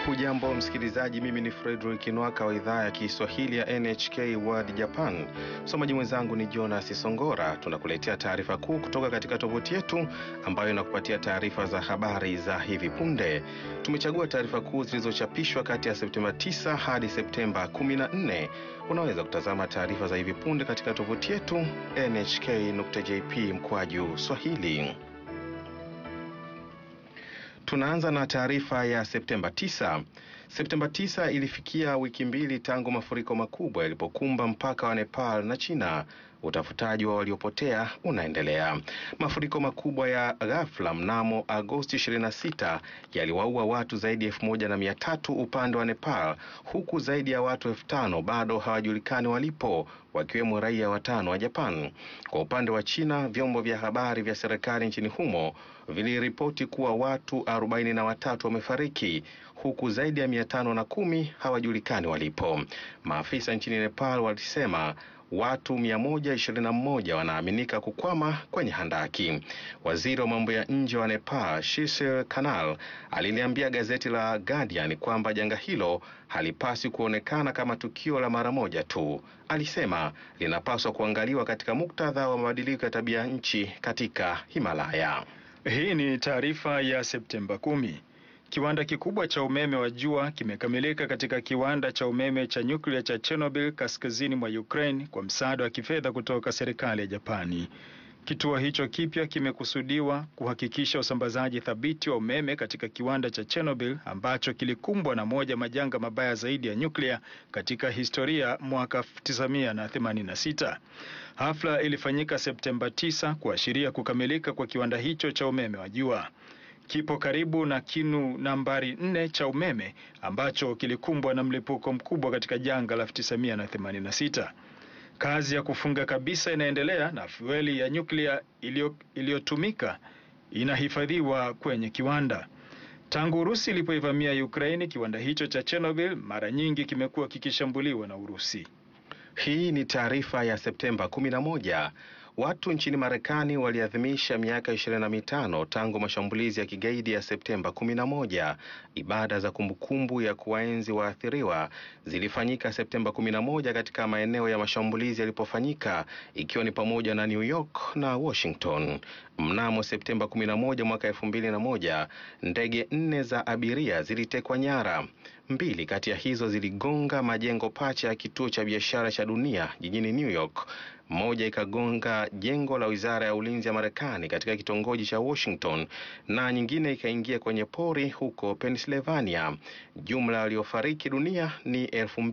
Hujambo msikilizaji, mimi ni Fredrick Nwaka wa idhaa ya Kiswahili ya NHK World Japan. Msomaji mwenzangu ni Jonas Songora. Tunakuletea taarifa kuu kutoka katika tovuti yetu ambayo inakupatia taarifa za habari za hivi punde. Tumechagua taarifa kuu zilizochapishwa kati ya Septemba 9 hadi Septemba 14. Unaweza kutazama taarifa za hivi punde katika tovuti yetu nhk.jp mkwaju swahili. Tunaanza na taarifa ya Septemba 9. Septemba 9 ilifikia wiki mbili tangu mafuriko makubwa yalipokumba mpaka wa Nepal na China. Utafutaji wa waliopotea unaendelea. Mafuriko makubwa ya ghafla mnamo Agosti 26 yaliwaua watu zaidi ya elfu moja na mia tatu upande wa Nepal, huku zaidi ya watu elfu tano bado hawajulikani walipo, wakiwemo raia watano wa Japan. Kwa upande wa China, vyombo vya habari vya serikali nchini humo viliripoti kuwa watu arobaini na watatu wamefariki huku zaidi ya mia tano na kumi hawajulikani walipo. Maafisa nchini Nepal walisema watu 121 wanaaminika kukwama kwenye handaki. Waziri wa mambo ya nje wa Nepal, Shishir Kanal, aliliambia gazeti la Guardian kwamba janga hilo halipaswi kuonekana kama tukio la mara moja tu. Alisema linapaswa kuangaliwa katika muktadha wa mabadiliko ya tabia nchi katika Himalaya. Hii ni taarifa ya Septemba kumi. Kiwanda kikubwa cha umeme wa jua kimekamilika katika kiwanda cha umeme cha nyuklia cha Chernobyl kaskazini mwa Ukraine kwa msaada wa kifedha kutoka serikali ya Japani. Kituo hicho kipya kimekusudiwa kuhakikisha usambazaji thabiti wa umeme katika kiwanda cha Chernobyl ambacho kilikumbwa na moja majanga mabaya zaidi ya nyuklia katika historia mwaka 1986. Hafla ilifanyika Septemba 9 kuashiria kukamilika kwa kiwanda hicho cha umeme wa jua. Kipo karibu na kinu nambari nne cha umeme ambacho kilikumbwa na mlipuko mkubwa katika janga la 1986. Kazi ya kufunga kabisa inaendelea na fueli ya nyuklia iliyotumika inahifadhiwa kwenye kiwanda. Tangu Urusi ilipoivamia Ukraini, kiwanda hicho cha Chernobyl mara nyingi kimekuwa kikishambuliwa na Urusi. Hii ni taarifa ya Septemba 11. Watu nchini Marekani waliadhimisha miaka ishirini na mitano tangu mashambulizi ya kigaidi ya Septemba 11. Ibada za kumbukumbu ya kuwaenzi waathiriwa zilifanyika Septemba 11 katika maeneo ya mashambulizi yalipofanyika ikiwa ni pamoja na New York na Washington. Mnamo Septemba 11 mwaka 2001, ndege nne za abiria zilitekwa nyara. Mbili kati ya hizo ziligonga majengo pacha ya kituo cha biashara cha dunia jijini New York. Moja ikagonga jengo la wizara ya ulinzi ya Marekani katika kitongoji cha Washington na nyingine ikaingia kwenye pori huko Pennsylvania. Jumla waliofariki dunia ni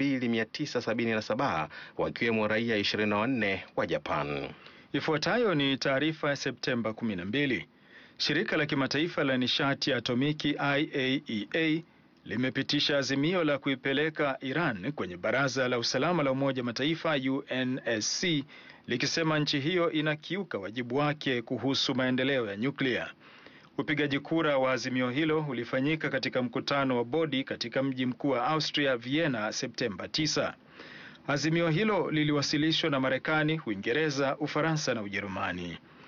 2977 wakiwemo raia 24 wa Japan. Ifuatayo ni taarifa ya Septemba 12. Shirika la kimataifa la nishati ya atomiki IAEA limepitisha azimio la kuipeleka Iran kwenye Baraza la Usalama la Umoja Mataifa UNSC likisema nchi hiyo inakiuka wajibu wake kuhusu maendeleo ya nyuklia. Upigaji kura wa azimio hilo ulifanyika katika mkutano wa bodi katika mji mkuu wa Austria Vienna Septemba 9. Azimio hilo liliwasilishwa na Marekani, Uingereza, Ufaransa na Ujerumani.